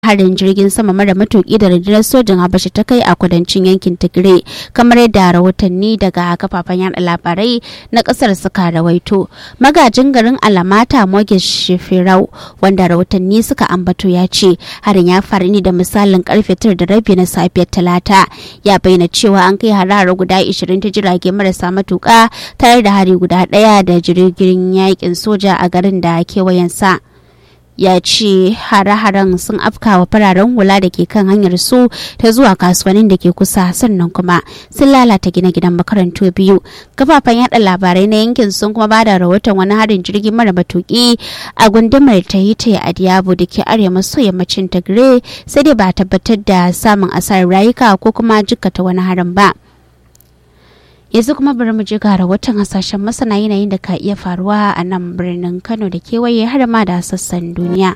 harin jirgin sama mara matuki da rundunar sojin habasha ta kai a kudancin yankin tigray kamar yadda rahotanni daga kafafen yada labarai na kasar suka rawaito magajin garin alamata mogis shefirau wanda rahotanni suka ambato ya ce harin ya faru ne da misalin karfe tara da rabi na safiyar talata ya bayyana cewa an kai harare guda 20 ta jirage marasa matuka tare da hari guda daya da jirgin yakin soja a garin da kewayensa. ya ce hare-haren sun afkawa fararen hula da ke kan hanyar su ta zuwa kasuwannin da ke kusa sannan kuma sun lalata gine-ginen makarantu biyu kafafen yada labarai na yankin sun kuma bada rahoton wani harin jirgin mara matuki a gundumar tahiti a diabo da ke arewa maso yammacin tigray sai dai ba tabbatar da samun asarar rayuka ko kuma jikkata wani harin ba yanzu kuma bari mu je ga rahoton hasashen masana yanayin da ka iya faruwa a nan birnin kano da kewaye har ma da sassan duniya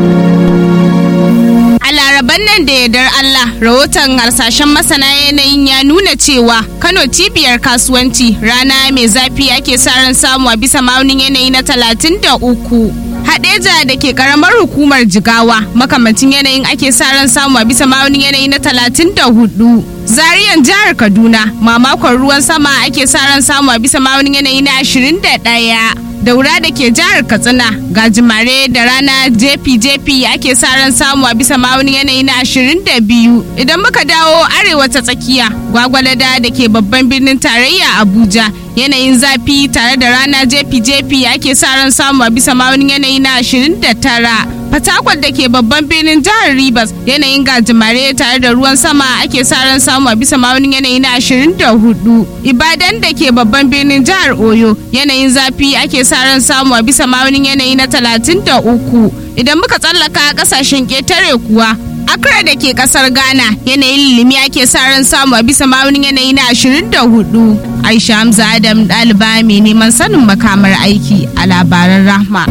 A laraban nan da yardar Allah rahoton harsashen masana yanayin ya nuna cewa Kano cibiyar kasuwanci rana mai zafi ake sa ran samu a bisa maunin yanayi na talatin da uku. Hadeja da ke karamar hukumar Jigawa makamancin yanayin ake sa ran samu a bisa maunin yanayi na talatin da hudu. Zariyan jihar Kaduna mamakon ruwan sama ake sa ran samu a bisa maunin yanayi na ashirin da ɗaya. daura da ke jihar katsina gajimare da rana jefi-jefi ake sa ran samu a bisa ma'aunin yanayi na 22 idan muka dawo arewa ta tsakiya gwagwalada da ke babban birnin tarayya abuja yanayin zafi tare da rana jefi-jefi ake sa ran samu a bisa ma'aunin yanayi na 29 fatakwal da ke babban birnin jihar Rivers yanayin gajimare tare da ruwan sama ake sa ran samu a bisa ma'aunin yanayi na 24 ibadan da ke babban birnin jihar oyo yanayin zafi ake sa ran samu a bisa ma'aunin yanayi na 33 idan muka tsallaka kasashen ketare kuwa Accra da ke kasar Ghana yanayin lilimi ake sa ran samu a bisa ma'aunin yanayi na 24 Aisha Hamza Adam ɗaliba mai neman sanin makamar aiki a labaran rahma.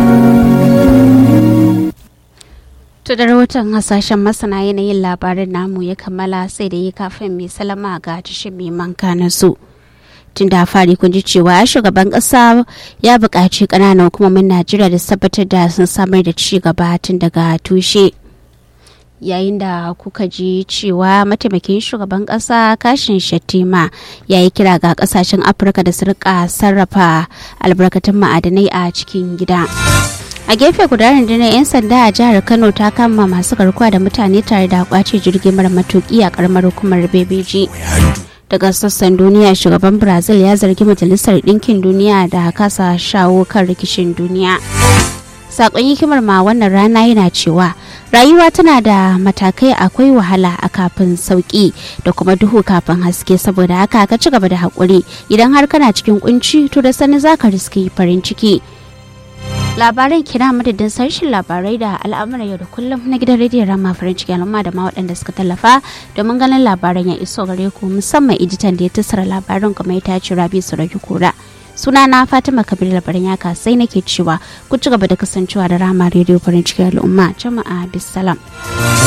To da rahoton hasashen masana yanayin labarin namu ya kammala sai da yi kafin mai salama ga tashin mai manka na su. Tun da fari kun ji cewa shugaban ƙasa ya buƙaci ƙananan hukumomin Najeriya da tabbatar da sun samar da ci gaba tun daga tushe. yayin da kuka ji cewa mataimakin shugaban kasa kashin shatima ya yi kira ga kasashen afirka da su rika sarrafa albarkatun ma'adanai a cikin gida a gefe guda rundunar 'yan sanda a jihar kano ta kama masu garkuwa da mutane tare da kwace jirgin mara matuki a karamar hukumar bebeji daga sassan duniya shugaban brazil ya zargi majalisar ɗinkin duniya da kasa shawo kan rikicin duniya sakon hikimar ma wannan rana yana cewa rayuwa tana da matakai akwai wahala a kafin sauki da kuma duhu kafin haske saboda haka ka ci gaba da haƙuri idan har kana cikin kunci to da sani za ka riski farin ciki labaran kina madadin sarshen labarai da al'amuran yau da kullum na gidan rediyon rama farin ciki al'umma da ma waɗanda suka tallafa domin ganin labaran ya iso gare ku musamman editan da ya tattara labaran kuma ya tace rabi su rage kura sunana fatima kabir labarin yaka sai nake cewa ku ci gaba da kasancewa da rama rediyo farin ciki al'umma jama'a bisalam